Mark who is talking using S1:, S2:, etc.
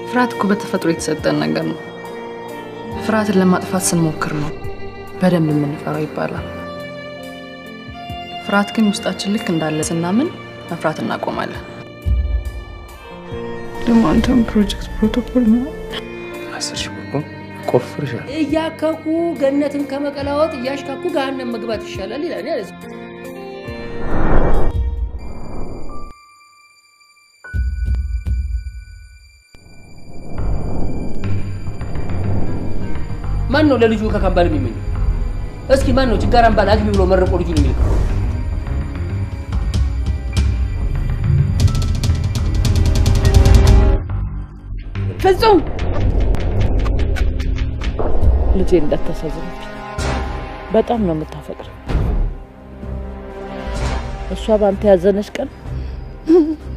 S1: ፍርሃት እኮ በተፈጥሮ የተሰጠን ነገር ነው። ፍርሃትን ለማጥፋት ስንሞክር ነው በደንብ የምንፈራው ይባላል። ፍርሃት ግን ውስጣችን ልክ እንዳለ ስናምን መፍራት እናቆማለን።
S2: ደግሞ አንተም ፕሮጀክት ፕሮቶኮል ነው
S3: አስር ሺህ ብር እኮ ቆፍርሻል።
S4: እያከኩ ገነትን ከመቀላወጥ እያሽካኩ ገሃነም መግባት ይሻላል ይላል። ያለ ማን ነው ለልጁ ከካምባል የሚመኘው? እስኪ ማን ነው ችጋራም ባል አግቢ ብሎ መርቆ ልጁን የሚልከው?
S2: ፍጹም ልጄ እንዳታሳዝነች። በጣም ነው የምታፈቅር። እሷ በአንተ ያዘነች ቀን